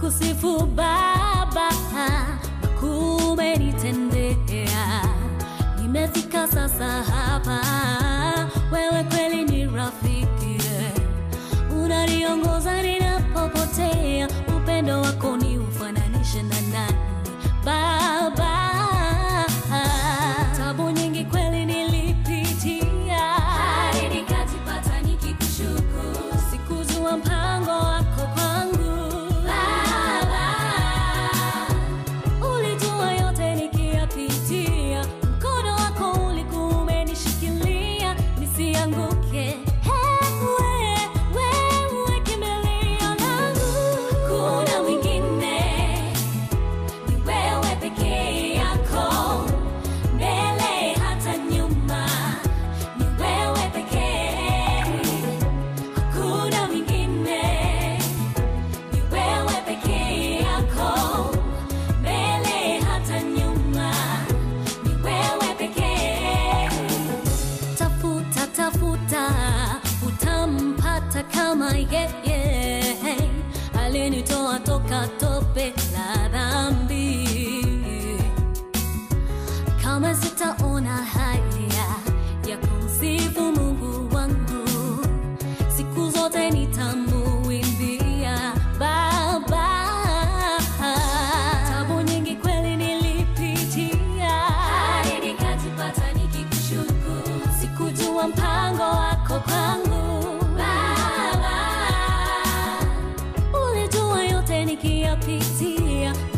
kusifu Baba, kumenitendea. Nimefika sasa hapa, wewe kweli ni rafiki, unaniongoza ninapopotea. Upendo wako ni ufananishe na nani Baba? Tabu nyingi kweli nilipitia, hadi nikajipata nikikushukuru. Sikujua mpango wako kwangu Baba, ulijua yote nikiyapitia, mkono wako ulikuwa umenishikilia nisianguke. Wewe, wewe kimbilio langu, kuna mwingine ni wewe pekee yako, mbele hata nyuma, ni wewe pekee, hakuna mwingine, ni wewe pekee yako, mbele hata nyuma, ni wewe pekee. Tafuta, tafuta, utampata kama yeye alinitoa toka tope la dhambi. Kama sitaona haya ya kumsifu Mungu wangu, siku zote nitamuimbia Baba. Tabu nyingi kweli nilipitia, hadi nikajipata nikikushukuru. Sikujua mpango wako kwangu Baba, ulijua yote nikiyapitia,